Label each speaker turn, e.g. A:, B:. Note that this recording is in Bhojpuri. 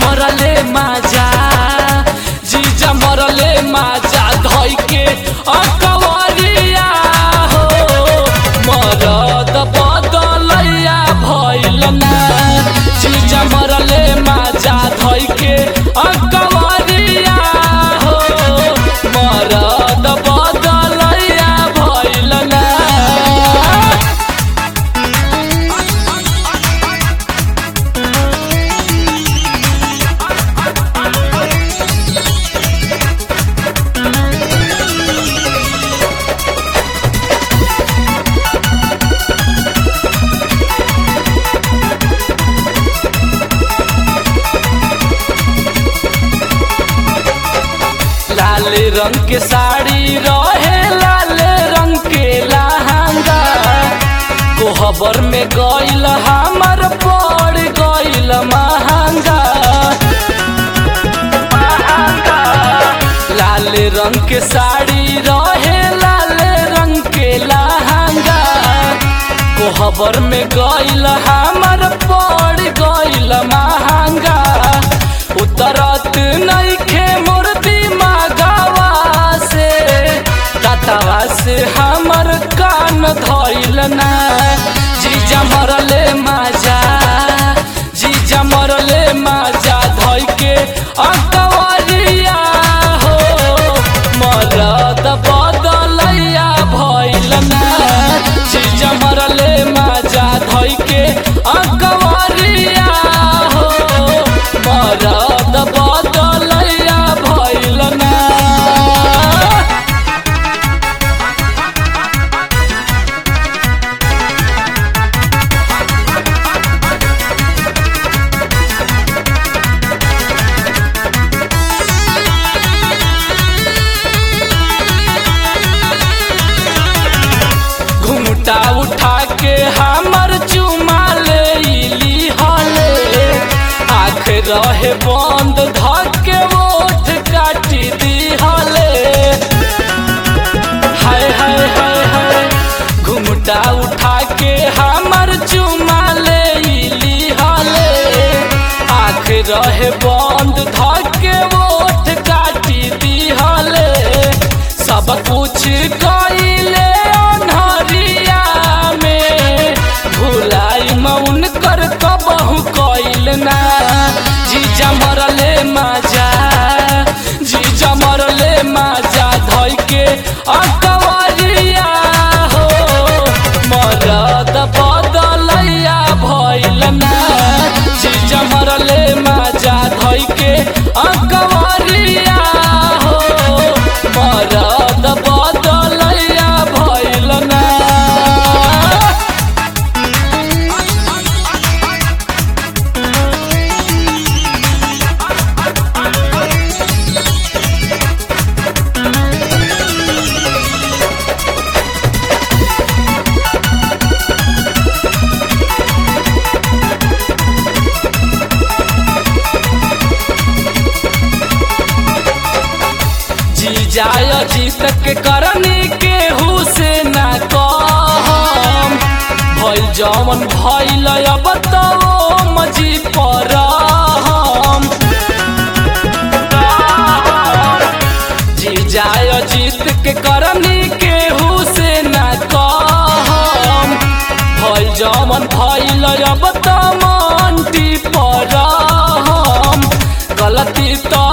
A: मरले माजा जीजा मरले माजा धोई के अकवरिया हो मरद बदलैया भइल ना जीजा मरले माजा धोई के अकवरिया हो मरद बदलैया भइल ना लाल रंग के साड़ी रहे लाल रंग के लहंगा कोहबर में गइल हमर पड़ गइल महंगा लाल रंग के साड़ी रहे लाल रंग के लहंगा कोहबर में गइल हमर पड़ गइल महंगा उतरत नइखे मूर्ति मागावा से कतवा से हमर कान धइल ना जीजा मरले माजा जीजा मरले माजा धइ के अकवरिया हो मरद बदलैया भइल ना जीजा मरले माजा धइ के अकवरिया हो मरद बदलैया भइल ना घुमटा उठा के हमर चुमा ले इली हले आँख रहे बंद धके ओठ काटी दी हले हाय हाय हाय हाय घुमटा उठा के हमर चुमा ले इली हले आँख रहे बंद धके ओठ काटी दी हले सब कुछ कइले अन्हरिया में भुलाई मौन कर कबहू कइल ना जीजा मरले माजा जीजा मरले माजा धइ के अकवरिया हो मरद बदलैया भइल ना जीजा मरले माजा धइ के अकवरिया हो मरद बदलैया भइल ना जी जाय जीत के करनी के से ना कहम भइल जवन भइल अब तो मजी पर हम जी जाय जीत के करनी के से ना कहम भइल जवन भइल अब तो मंटी पर हम गलती तो